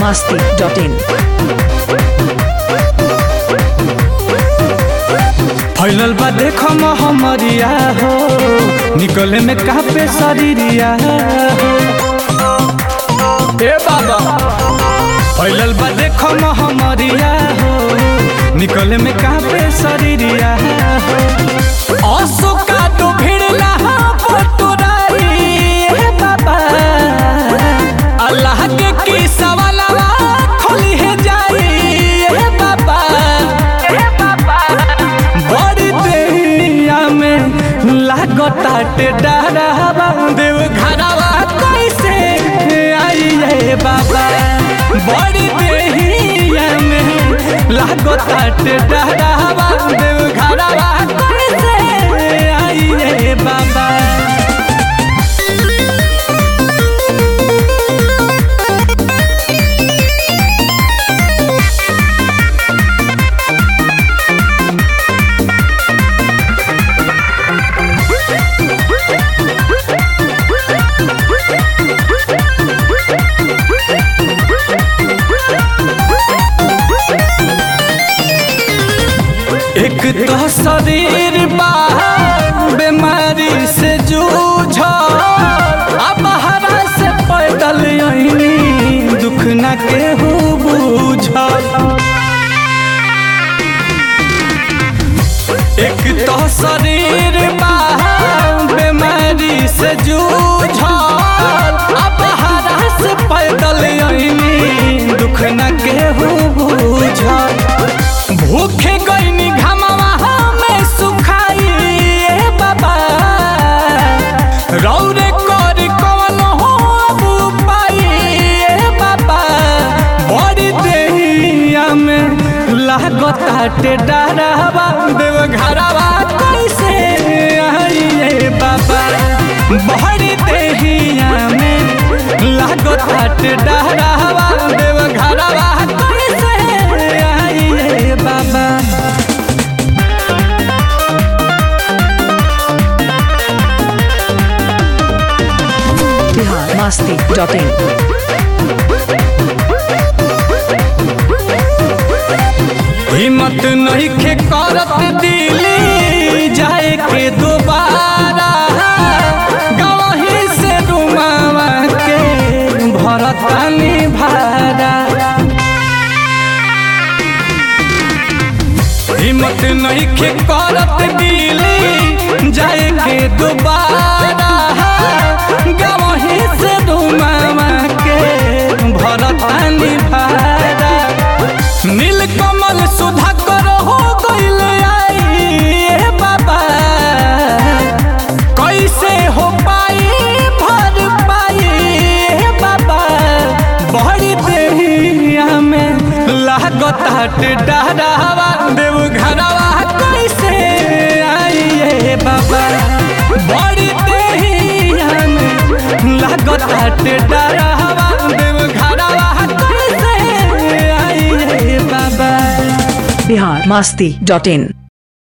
masti.in. फैलल बा देखो हमरिया हो निकले में कापे शरीरिया हो ए बाबा फैलल बा देखो हमरिया हो निकले में कापे शरीरिया हो असो का तो भिड़ला पटुराई ए बाबा अल्लाह के की सवालवा खोली है जाई ए बाबा ए बाबा बड़ी देहिया में लागताटे डरावा देव घरवा कैसे आई ये बाबा बड़ी देहिया में लागताटे डरावा देव घरवा कैसे आई ये बाबा एक तो शरीर बा बीमारी से जूझ अब हरा से पैदल यही दुख न केहू बूझ एक तो शरीर बा बीमारी से जूझ अब हरा से पैदल यही दुख न केहू बूझ भूखे गईनी घमवा में सुखाई ए बाबा रौरे कर कवन हो अब पाई ए बाबा बड़ी देहिया में लागताटे डरावा देव घरवा कैसे आई ए बाबा बड़ी देहिया में लागताटे डरावा देव घरवा कैसे आई ए बाबा Bihar masti.in. हिम्मत नहीं खे करत दिली जाए के दोबारा गवही से रुमावा के भरतानी भारा हिम्मत नहीं खे करत दिली जाए के दोबारा गवही से रुमावा के भरतानी भारा नील कमल सुधा कर हो गईल आई ए बाबा कैसे हो पाई भर पाई ए बाबा बड़ी देहिया में लागताट डरावा देव घरवा कैसे आई ए बाबा बड़ी देहिया में लागताट डरावा देव घरवा कैसे आई ए बाबा Bihar masti.in.